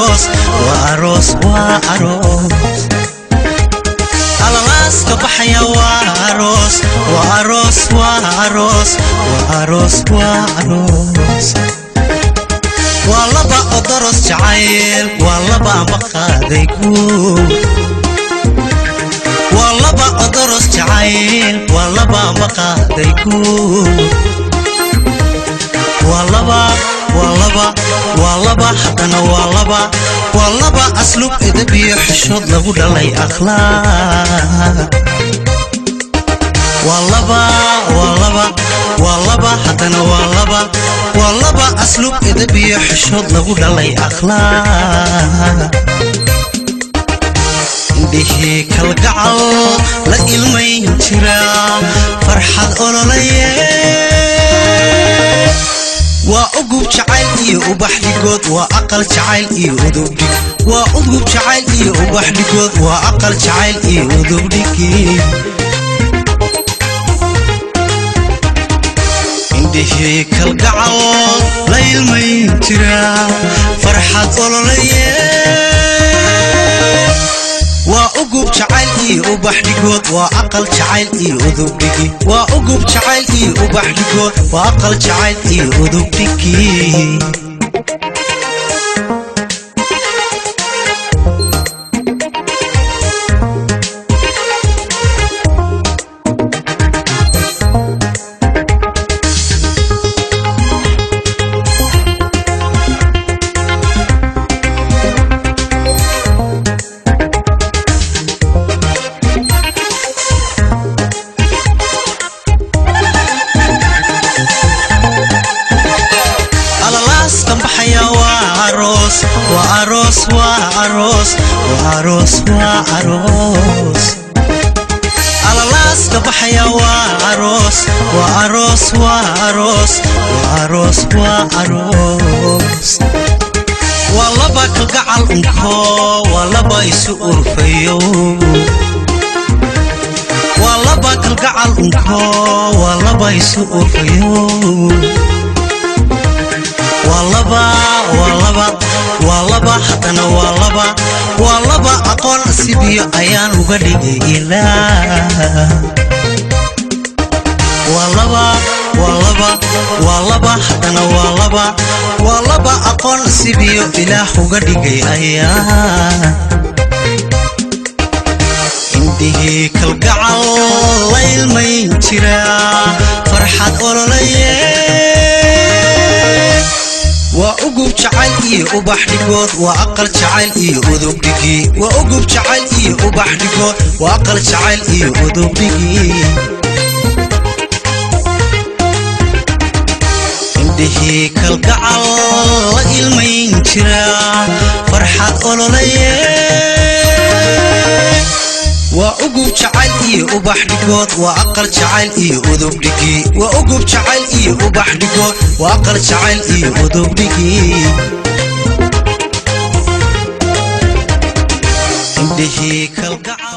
aroos waa aroos waa aroos alalaaska baxaya waa aroos waa aroos waa aroos waa aroos waa aroos waa laba odoros jacayl waa laba maqaaday guud waa laba odoros jacayl waa laba maqaaday guud waa laba waa laba waa laba haddana waa laba waa laba aslub edab iyo xishood lagu dhalay akhlaaq waa laba waa laba waa laba haddana waa laba waa laba aslub edab iyo xishood lagu dhalay akhlaaq indhihii kalgacal la ilmayn jira farxad ololaye waa ugub jacayl iyo ubax dhigood waa aqal jacayl iyo udubdhig waa ugub jacayl iyo ubax dhigood waa aqal jacayl iyo udubdhigi indhihii kalgacal la ilmayn jira farxad ololaye waa ugub jacayl iyo ubax dhigood waa aqal jacayl iyo udubdhigi waa ugub jacayl iyo ubax dhigood waa aqal jacayl iyo udubdhigi alalaaska baxaya waa aroos waa aroos waa aroos waa aroos waa aroos alalaaska baxaya waa aroos waa aroos waa aroos waa aroos waa aroos waa laba kalgacal unko waa laba isu urfayo waa laba kalgacal unko waa laba isu urfayo waa laba waa laba waa laba haddana waa laba waa laba aqoon asibiyo ayaan uga dhigay ilaa waa laba waa laba waa laba haddana waa laba waa laba aqoon asibiyo ilaah uga dhigay ayaa indhihii kalgacal la ilmayn jira farxad ololaye waa ugub jacayl iyo ubax dhigood waa aqal jacayl iyo udubdhigi waa ugub jacayl iyo ubax dhigood waa aqal jacayl iyo udubdhigi indhihii kalgacal la ilmayn jira farxad ololaye waa ugub jacayl iyo ubax dhigood waa aqal jacayl iyo udubdhigi waa ugub jacayl iyo ubax dhigood waa aqal jacayl iyo udubdhigi indhihii kalgacal